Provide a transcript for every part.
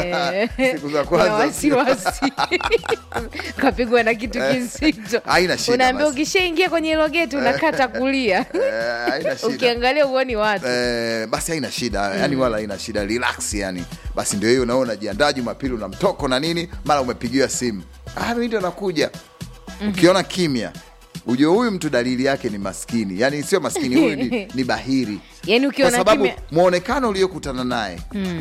Eh, siku za kuna kwanza wasiwasi kapigwa na kitu kizito haina shida unaambia basi. ukishaingia kwenye hilo geti unakata kulia Eh, haina shida ukiangalia uoni watu Eh, basi haina shida yani wala haina shida relax yani basi ndio hiyo unaona unajiandaa jumapili una mtoko na nini mara umepigiwa simu ah, mimi ndio nakuja ukiona kimya ujue huyu mtu dalili yake ni maskini yani sio maskini huyu ni, ni bahiri yani kwa ukiona sababu kimya mwonekano uliokutana naye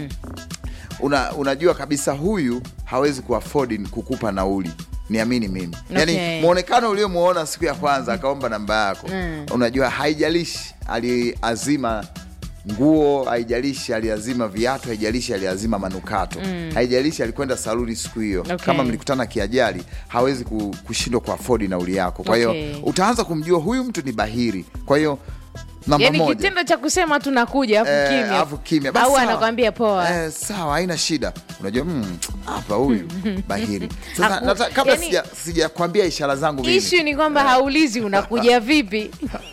una, unajua kabisa huyu hawezi kuafodi kukupa nauli niamini mimi yani Okay. mwonekano uliomwona siku ya kwanza akaomba namba yako unajua haijalishi aliazima nguo haijalishi aliazima viatu haijalishi aliazima manukato haijalishi alikwenda saluni siku hiyo Okay. kama mlikutana kiajali hawezi ku- kushindwa kuafodi nauli yako kwa hiyo Okay. utaanza kumjua huyu mtu ni bahiri kwa hiyo namba yani moja kitendo cha kusema tunakuja afu Eh, kimya alafu kimya. Basi au sawa. anakwambia poa Eh, sawa haina shida unajua mm, hapa huyu bahiri sasa Haku- nata, kabla yani- sija sijakwambia ishara zangu mimi ishu ni kwamba haulizi unakuja vipi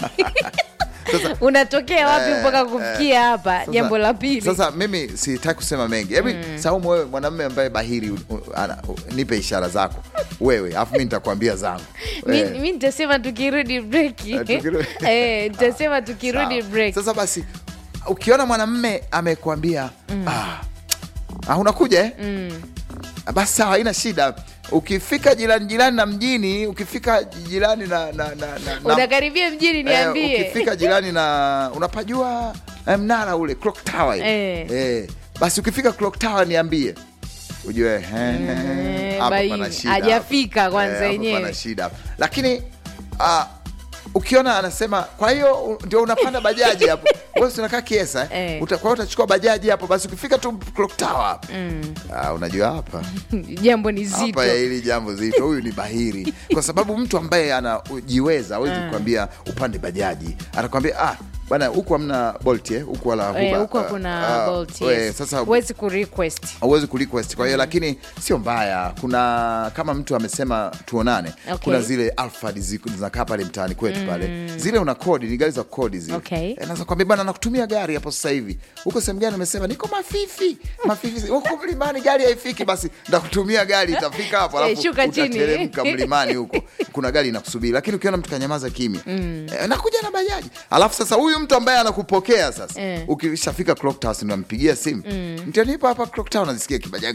Sasa- unatokea wapi Eh, mpaka kufikia hapa Sasa- jambo la pili sasa mimi sitaki kusema mengi hebu saumu wewe mwanamume ambaye bahiri u- u- ana- u- nipe ishara zako wewe alafu mi nitakwambia zangu mi Eh, mi nitasema tukirudi breki Eh, tukirudi- Eh, nitasema tukirudi sawa. break sasa basi ukiona mwanamume amekwambia ah, ah, unakuja eh? basi sawa haina shida ukifika jirani jirani na mjini ukifika jirani na, na, na, na, na unakaribia mjini Eh, niambie ukifika jirani na unapajua eh, mnara ule clock tower ile. Eh. Eh, basi ukifika clock tower niambie ujue eh, Eh, hapa bai, pana shida hajafika hapa. kwanza Eh, hapa yenyewe. pana shida lakini ah, ukiona anasema kwa hiyo u- ndio unapanda bajaji hapo wewe si unakaa kiesa eh? Eh. Uta, kwa hiyo utachukua bajaji hapo basi ukifika tu clock tower hapo ah, unajua hapa jambo ni zito hapa ya hili jambo zito huyu ni bahiri kwa sababu mtu ambaye anajiweza awezi kukwambia upande bajaji atakwambia ah bana huku hamna bolt eh, huku wala Eh, Uber, huko ah, kuna ah, bolt eh, yes. sasa huwezi kurequest hauwezi kurequest kwa hiyo lakini sio mbaya kuna kama mtu amesema tuonane Okay. kuna zile alfad ziko- zinakaa pale mtaani kwetu pale zile una kodi ni gari za kodi zile Okay. Eh, naweza kwambia bana nakutumia gari hapo sasa hivi huko sehemu gani amesema niko mafifi mafifi huko mlimani gari haifiki basi ndakutumia gari itafika hapo Eh, alafu shuka chini. utateremka mlimani huko kuna gari inakusubiri lakini ukiona mtu kanyamaza kimya eh, nakuja na bajaji alafu sasa huyu mtu ambaye anakupokea sasa Eh. ukishafika clock tower si unampigia simu mtanipa hapa clock tower unazisikia kibajaji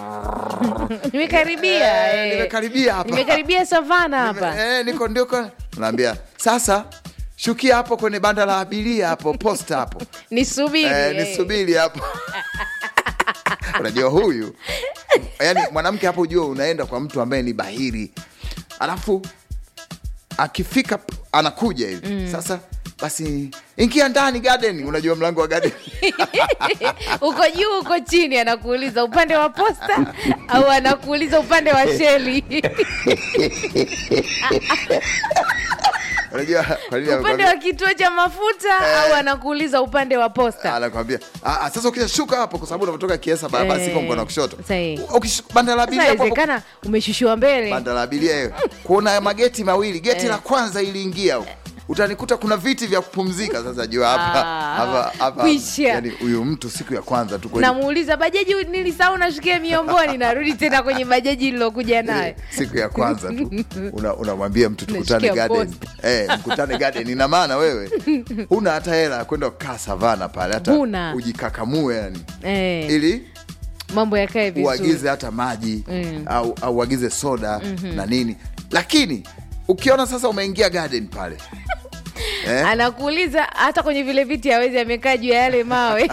nimekaribia Eh, eh. nimekaribia hapa. nimekaribia savana hapa Eh, niko ndiko naambia sasa shukia hapo kwenye banda la abiria hapo posta hapo nisubiri eh, eh. nisubiri hapo unajua huyu yani mwanamke hapo ujua unaenda kwa mtu ambaye ni bahiri alafu akifika p- anakuja hivi sasa basi ingia ndani garden unajua mlango wa garden uko juu uko chini anakuuliza upande wa posta au anakuuliza upande wa sheli unajua kwa nini upande amekwambia- wa kituo cha mafuta au anakuuliza upande wa posta anakwambia "Ah, ah, sasa ukishashuka hapo kwa sababu unavyotoka kiesa barabara Eh, siko mkono wa kushoto sahi. Ukish- banda la abiria sasa hapo hapo inawezekana umeshushiwa mbele banda la abiria hiyo kuna mageti mawili geti la kwanza iliingia huko utanikuta kuna viti vya kupumzika sasa jua hapa Ah, hapa hapa kwisha. yani huyu mtu siku ya kwanza tu kweli namuuliza bajaji nilisahau nashukia miomboni narudi tena kwenye bajaji nilokuja nayo siku ya kwanza tu una- unamwambia mtu tukutane Unashikia garden eh, mkutane garden ina maana wewe huna hata hela ya kwenda kukaa savana pale hata Huna. ujikakamue yani eh, ili mambo yakae vizuri uagize hata maji au, au uagize soda na nini lakini ukiona sasa umeingia garden pale eh? anakuuliza hata kwenye vile viti hawezi amekaa juu ya yale mawe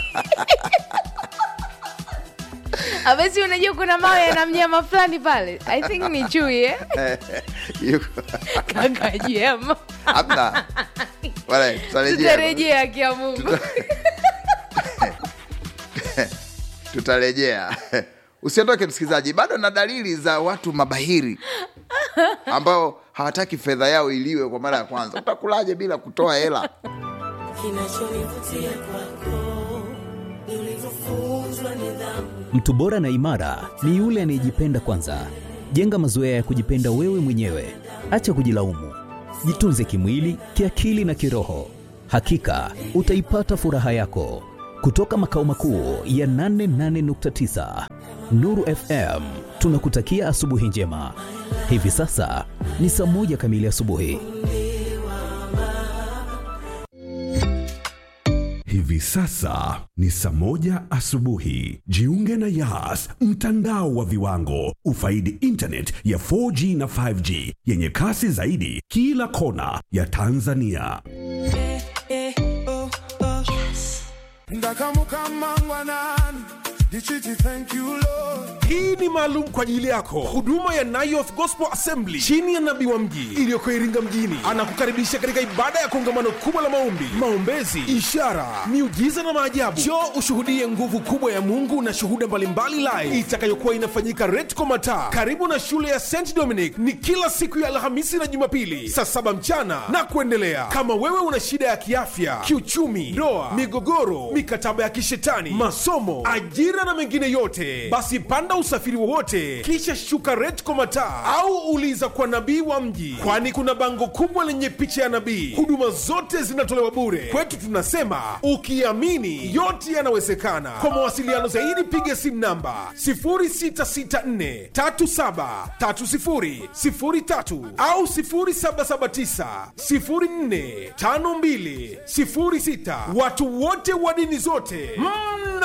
abasi unajua kuna mawe yana mnyama fulani pale i think ni chui eh? yuko- kaka juu ya mawe hamna Wala, tutarejea tutarejea kia mungu tutarejea usiondoke msikilizaji bado na dalili za watu mabahiri ambao hawataki fedha yao iliwe kwa mara ya kwanza utakulaje bila kutoa hela Kinachonivutia kwako ni ulivyofunzwa nidhamu. Mtu bora na imara ni yule anayejipenda kwanza. Jenga mazoea ya kujipenda wewe mwenyewe, acha kujilaumu. Jitunze kimwili, kiakili na kiroho. Hakika utaipata furaha yako. Kutoka makao makuu ya 88.9 Nuru FM, tunakutakia asubuhi njema. Hivi sasa ni saa moja kamili asubuhi. Hivi sasa ni saa moja asubuhi. Jiunge na Yas, mtandao wa viwango. Ufaidi internet ya 4G na 5G yenye kasi zaidi kila kona ya Tanzania. ndakamukamangwanani ndichiti thank you lord hii ni maalum kwa ajili yako huduma ya Nayoth Gospel Assembly chini ya nabii wa mji iliyoko Iringa mjini anakukaribisha katika ibada ya kongamano kubwa la maombi, maombezi, ishara, miujiza na maajabu. Njoo ushuhudie nguvu kubwa ya Mungu na shuhuda mbalimbali live itakayokuwa inafanyika Retco Mataa karibu na shule ya St Dominic. Ni kila siku ya Alhamisi na Jumapili saa saba mchana na kuendelea. Kama wewe una shida ya kiafya, kiuchumi, ndoa, migogoro, mikataba ya kishetani, masomo, ajira na mengine yote, basi panda usafiri wowote kisha shuka Retco Mataa au uliza kwa nabii wa mji, kwani kuna bango kubwa lenye picha ya nabii. Huduma zote zinatolewa bure. Kwetu tunasema ukiamini yote yanawezekana. Kwa mawasiliano zaidi piga simu namba 0664373003 au 0779045206. Watu wote wa dini zote mna